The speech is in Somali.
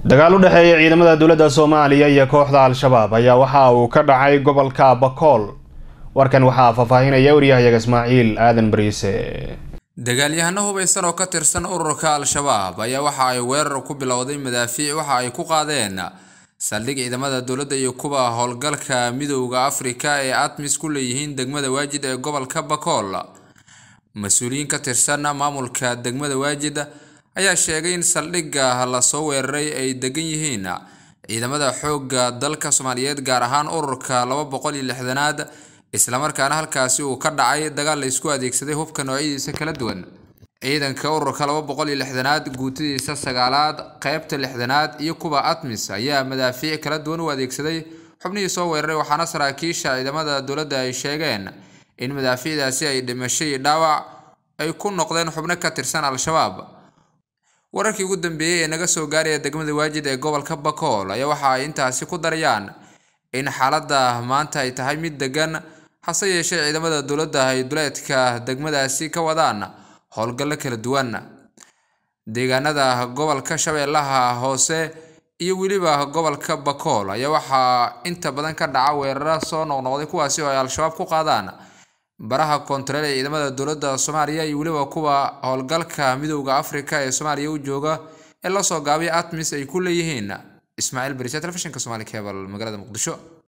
dagaal u dhexeeya ciidamada dowladda soomaaliya iyo kooxda al-shabaab ayaa waxa uu ka dhacay gobolka bakool warkan waxaa faahfaahinaya waryahayaga ismaaciil aadan bariise dagaalyahano hubaysan oo ka tirsan ururka al-shabaab ayaa waxa ay weerar ku bilowday madaafiic waxa ay ku qaadeen saldhig ciidamada dowladda iyo kuwa howlgalka midowda afrika ee admis ku leeyihiin degmada waajid ee gobolka bakool mas-uuliyiin ka tirsan maamulka degmada waajid ayaa sheegay in saldhigga lasoo weeraray ay degan yihiin ciidamada xoogga dalka soomaaliyeed gaar ahaan ururka laba boqol iyo lixdanaad islamarkaana halkaasi uu ka dhacay dagaal la isku adeegsaday hubka noocyadiisa kala duwan ciidanka ururka laba boqol iyo lixdanaad guutadiisa sagaalaad qeybta lixdanaad iyo kuwa atmis ayaa madaafiic kala duwan u adeegsaday xubnihii soo weeraray waxaana saraakiisha ciidamada dowladda ay sheegeen in madaafiicdaasi ay dhimasho iyo dhaawac ay ku noqdeen xubno ka tirsan al-shabaab wararkii ugu dambeeyey ee naga soo gaaraya degmada waajid ee gobolka bakool ayaa waxa ay intaasi ku darayaan in xaaladda maanta ay tahay mid degan hase yeeshee ciidamada dowladda ay duleedka degmadaasi ka wadaan howlgallo kala duwan deegaanada gobolka shabeellaha hoose iyo weliba gobolka bakool ayaa waxaa inta badan ka dhaca weeraro soo noqnoqday kuwaasi oo ay al-shabaab ku qaadaan baraha koontareel ee ciidamada dowladda soomaaliya iyo weliba kuwa howlgalka midowda afrika ee soomaaliya u jooga ee lasoo gaabay atmis ay ku leeyihiin ismaaciil barise telefishinka somali cebal magaalada muqdisho